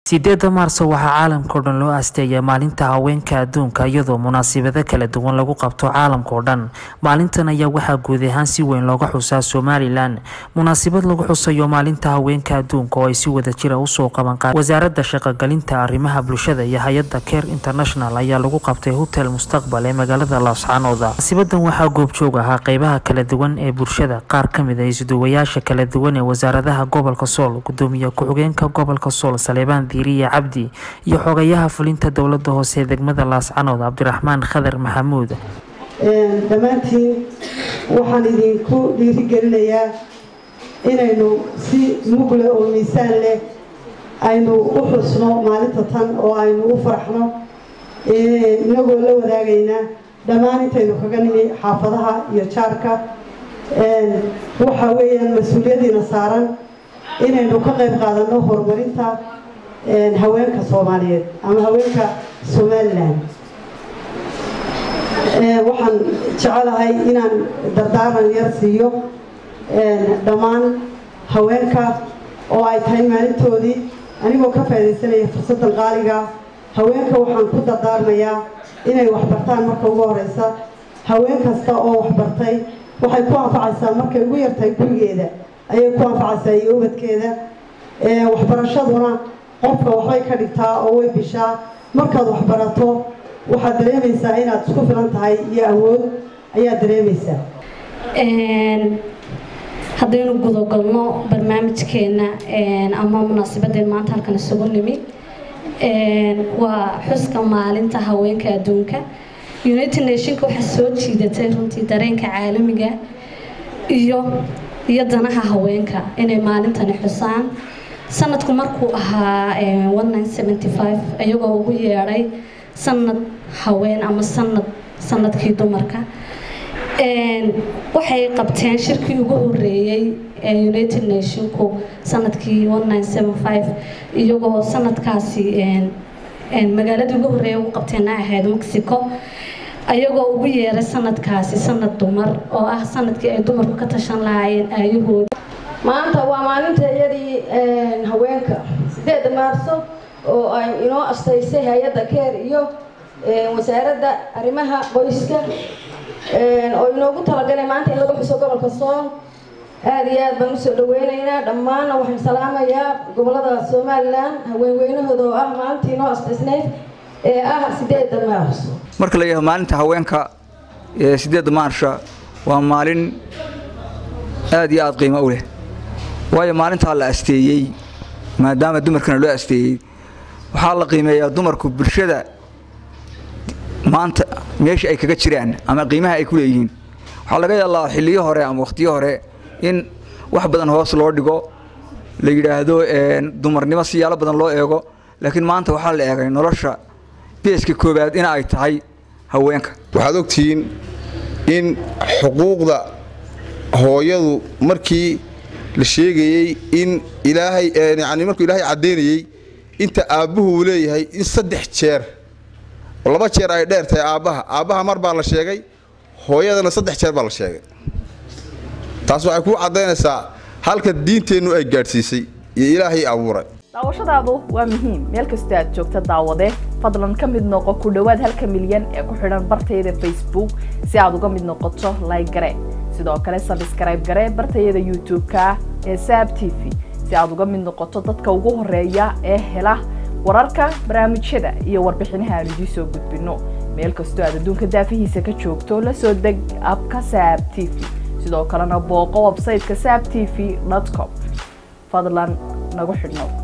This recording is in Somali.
sideeda maarso waxaa caalamkao dhan loo asteeyaa maalinta haweenka adduunka iyadoo munaasabado kala duwan lagu qabto caalamkao dhan maalintan ayaa waxaa guud ahaan si weyn looga xusaa somalilan munaasabad lagu xusayo maalinta haweenka adduunka oo ay si wada jira usoo qaban qaad wasaaradda shaqogelinta arrimaha bulshada iyo hay-adda care international ayaa lagu qabtay hotel mustaqbal ee magaalada laascaanood munaasabadan waxaa goobjoog ahaa qeybaha kala duwan ee bulshada qaar kamid a isduwayaasha kala duwan ee wasaaradaha gobolka sool gudoomiye ku-xigeenka gobolka sool saleebaan diiriye cabdi iyo xogayaha fulinta dowlada hoose ee degmada laascanood cabdiraxmaan khadar maxamuud dhammaantiin waxaan idinku dhiirigelinayaa inaynu si mugle oo miisaan leh aynu u xusno maalinta tan oo aynu u faraxno inagoo la wadaagaynaa dhammaan intaynu kaga nimi xaafadaha iyo jaarka waxaa weeyaan mas-uuliyadiina saaran inaynu ka qayb qaadano horumarinta haweenka soomaaliyeed ama haweenka somalilan waxaan jecelahay inaan dardaaran yar siiyo dhammaan haweenka oo ay tahay maalintoodii anigoo ka faaidaysanaya fursaddan qaaliga haweenka waxaan ku dardaarmayaa inay waxbartaan marka ugu horeysa haween kasta oo waxbartay waxay ku anfacaysaa markay ugu yartahay gurigeeda ayay ku anfacaysaa iyo ubadkeeda waxbarashaduna qofka waxbay ka dhigtaa oo way bishaa markaad waxbarato waxaad dareemaysaa inaad isku filan tahay iyo awood ayaad dareemaysaa haddaynu gudagalno barnaamijkeena ama munaasabadeen maanta halkan isugu nimid waa xuska maalinta haweenka adduunka united nationka waxaa soo jiidatay runtii dareenka caalamiga iyo iyo danaha haweenka inay maalintani xusaan sanadku markuu ahaa iyagoo ugu yeedhay sanad haween ama sanad sanadkii dumarka waxay qabteen shirkii ugu horeeyey ee united nationku sanadkii iyagoo sanadkaasi magaaladii ugu horeeya ugu qabteena ahayd mexico ayagoo ugu yeeray sanadkaasi sanad dumar oo ah sanadkii ay dumarku ka tashan lahaayeen aayahooda maanta waa maalinta iyadii haweenka sideeda maarso oo ay inoo astaysay hay-adda keer iyo wasaaradda arrimaha qoyska oo inoogu talagalay maanta in lagu xuso gobolka sool aada iyo aad baan usoo dhaweyneynaa dhammaanna waxaan salaamayaa gobolada somalilan haweenweynahooda oo ah maalintii inoo astaysnayd ee ah sideeda maarso marka la yidhahdo maalinta haweenka ee sideedda maarsha waa maalin aada iyo aada qiimo u leh waayo maalintaa la asteeyey maadaama dumarkana loo asteeyey waxaa la qiimeeyaa dumarku bulshada maanta meesha ay kaga jiraan ama qiimaha ay ku leeyihiin waxaa laga yaallaa xilliyo hore ama wakhtiyo hore in wax badan hoos loo dhigo la yidhaahdo dumarnimo siyaalo badan loo eego laakiin maanta waxaa la eegay nolosha beeska koowaad in ay tahay haweenka waxaad ogtihiin in xuquuqda hooyadu markii la sheegayey in ilaahay yani markuu ilaahay caddaynayey inta aabbuhu uu leeyahay in saddex jeer oo laba jeer ay dheer tahay aabbaha aabbaha mar baa la sheegay hooyadana saddex jeer baa la sheegay taas waxay kuu caddaynaysaa halka diinteennu ay gaadhsiisay iyo ilaahay abuuray daawashadaadu waa muhiim meel kastoo aad joogta daawade fadlan ka mid noqo ku dhowaad halka milyan ee ku xidhan bartayada facebook si aad uga mid noqoto like gare sidoo kale sabskrayb gare bartayada youtube-ka ee saab t v si aad uga mid noqoto dadka ugu horeeya ee hela wararka barnaamijyada iyo warbixinaha aan idiin soo gudbino meel kastoo aad adduunka daafihiisa ka joogto la soo deg abka saab t v sidoo kalena booqo websayteka saab t v com fadlan nagu xidhnow